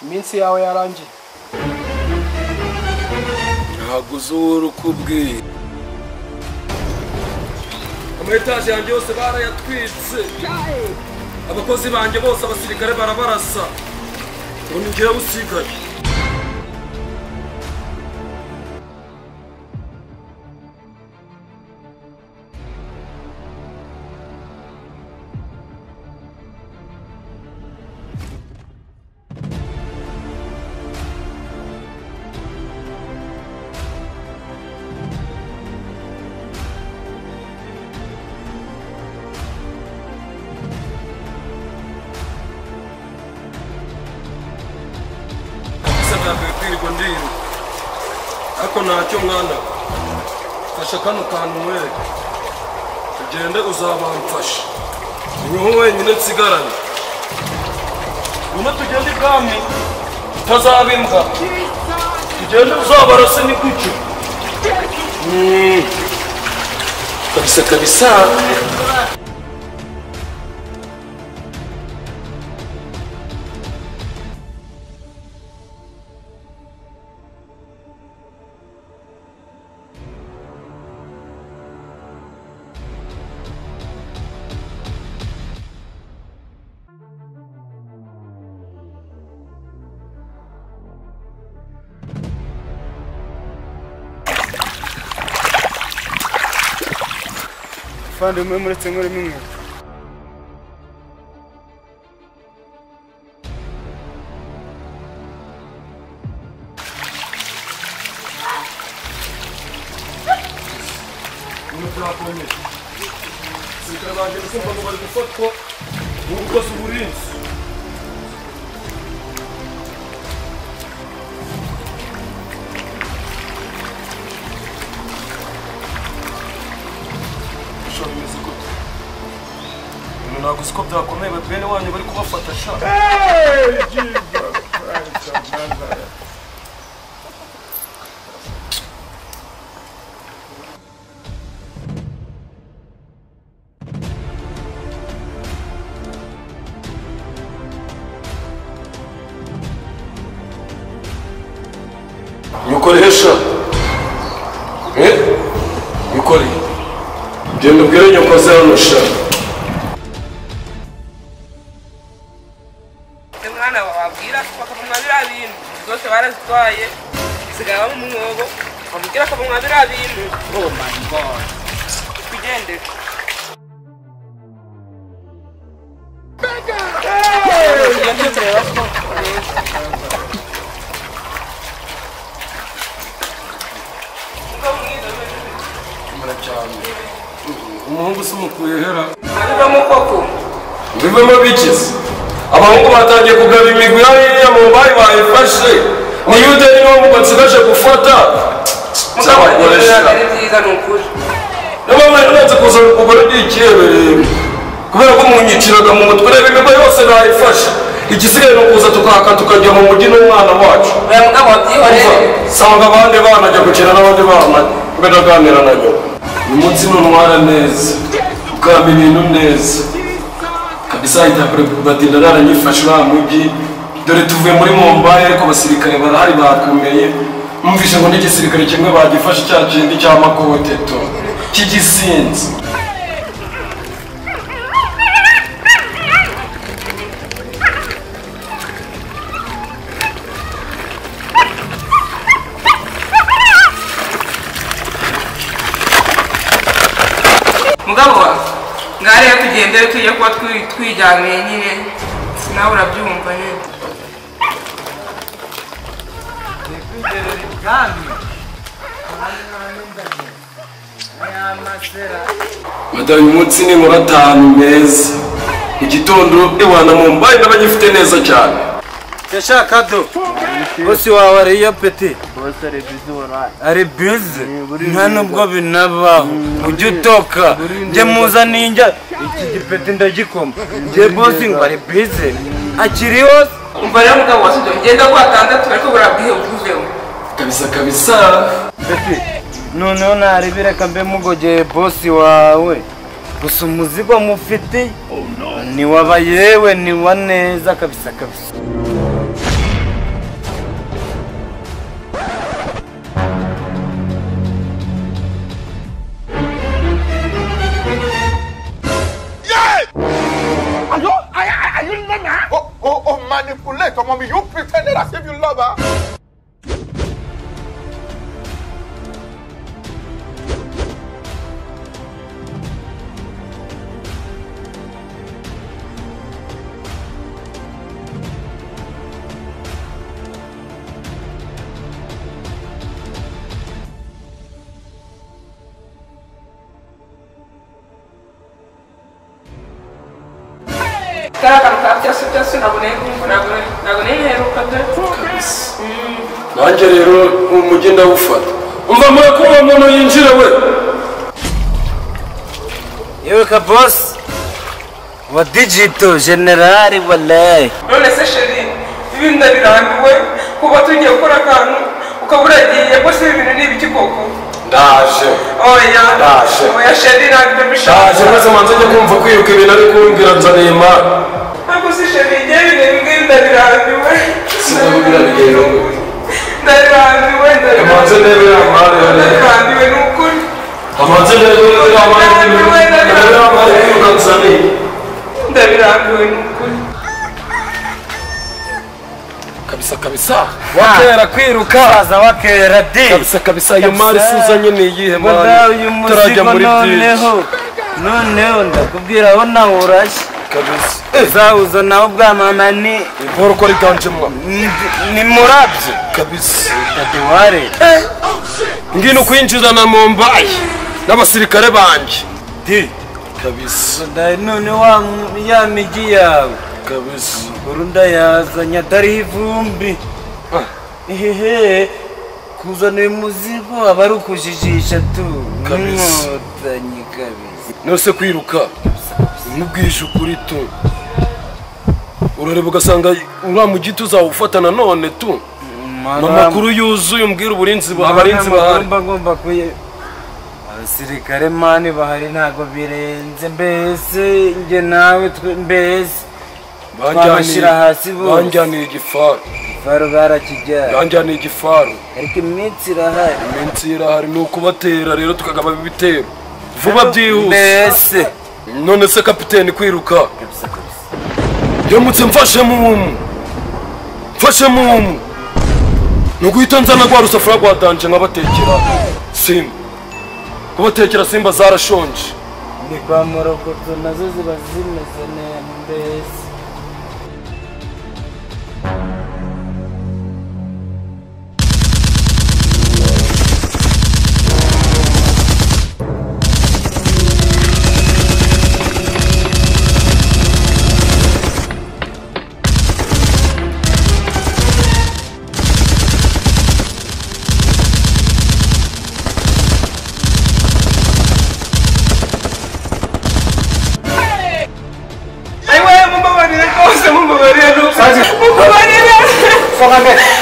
iminsi yawe yarangiye ntabwo uzi uwo uri kubwira amayetaje yanjye yose barayatwitse abakozi banjye bose abasirikare barabarasa ubu ni njyewe usigaye gusa ntabwo ibibwirwa ndiru ariko ntacyo mwana fasha kano kantu nkwereke ugende uzabamfasha niho wenyine nsigaranye ngwino tugende ibwami utazaba imbwa tugende uzabarase ni gutyo Mm. kabisa kabisa muvandimwe muretse murimo inkweto ibintu byakomeye abasirikare banjye gusumba ngo bari gufatwa n'ubukozi uburinzi Sha, bimeze gute? Ibintu ntabwo uzi ko byakomeye bati bene wanyu bari kubafata sha bikoreye sha eh bikoreye genda ubwire nyoko ze hano sha umwana wababwira bakamumwa biriya bintu zose barazitwaye zisigaye baba mu mwobo bamubwira akamumwa biriya bintu oh my god twigendere tugende tureba ko cyane umuhungu usumukuye hera uvamo koko bivemo bikize abahungu batangiye kugaba imigwi hariya mu bayi bayifashe ni yudeni niwo mu batsigaje gufata cy'abagore sha ari byiza ni ukuri niba mwari mwanze kuza kugura by'ikiyebereye kubera ko munyiciraga mu mutwe reba imigo yose nayifashe igisigaye ni ukuza tukaka tukajya mu mujyi n'umwana wacu uriya mugabo wabyihorere sanga abandi bana ajya gukina n'abandi bana mbere aganira na nyoko uyu munsi ni umwara neza ukamba ibintu neza kabisa itabure batinda naranyifashe uriya mujyi dore tuvuye muri mumbayi ariko abasirikare barahari bakomeye numvise ngo n'igisirikare kimwe bagifashe cya kindi cya makoteto cy'igisinzi mugabo wa ngariya tugendere tujye kuba twi- twijyaniye nyine nawe urabyumva nyine madamu uyu munsi ni muratanu meza igitondo iwana mumbayi n'abagifite neza cyane Kado, bosi wawe ariyo peti ari bize nta nubwo binabaho ujye utoka njye muza ninjya iki gipeti ndagikoma njye bosi ngo ari bize akiri hose umva rero mugabo wasigaye ugenda ku batandatu ariko burabwihe ubwuvemo kabisa kabisa peti noneho narebere reka mbe mugogeye bosi wawe gusa umuzigo mufite ni waba yewe ni wa neza kabisa kabisa like a mommy. You pretended as if you love her. kariya kantu ka byose byose ntabwo nari- ntabwo nari- ntabwo nari nheruka pe kabisa nanjye rero umujyi ndawufata umva mure kuba umuntu yinjira we yewe ka bosi wa digito generali walayi none se sheri ibintu birambiwe kuba tugiye gukora akantu ukaba uragiye ko si ibintu ni ibiki koko ndaje oya Ndaje. oya sheri ntabwo ndaje mbishaka maze manze njye kumva kwibuka ibintu ari kumbwira nzaniye imana ntabwo si sheri igihe ibintu bimwe ndabirambiwe Sinabibwira bigenda gute. ndabirambiwe Imanze ndabirambiwe ndebe amahari hariya ndabirambiwe ni ukuri amanze ndebe amahari ndebe amahari kwibuka nzaniye ndabirambiwe ni ukuri kabisa kabisa wakera kwiruka baza wakera di kabisa kabisa iyo mari suza nyine iyihe mari walayi uyu turajya muzigo muri byinshi noneho noneho ndakubwira aho nawe urashye kabisa uzawuza nawe ubwa mama ni inkoro uko ariganjemo ni- ni murabyo kabisa taduware ngino kwinjiza na mumbayi n'abasirikare banjye di kabisa Ndayi none wa m- ya migi yawe kabisa burunda yazanye atariho ivumbi hehe kuzanira umuzigo aba ari ukujijisha tu Kabisa. Inkotanyi kabisa nose kwiruka nkubwije ukuri tu urareba ugasanga uriya mugiti uzawufata nanone tu ni amakuru yuzuye umbwira uburinzi bu- abarinzi bahari mba ngomba kuye abasirikare mani bahari ntabwo birenze mbese njye nawe twe mbese twabashyira hasi bose. banjyaniye igifaru faro barakijyana banjyaniye igifaru ariko iminsi irahari iminsi irahari ni ukubatera rero tukagaba ibitero vuba byihuse mbese none se kapiteni kwiruka yamutse mfashe mumu mfashe mumu ni uguhita nzana rwa rusafuriya rwa danje nkabatekera simba kubatekera simba zarashonje ni kwa morokoto nazo ziba zimeze neza mbese ayiwe mumbabarire rwose mumbabarire rwose mumbabarire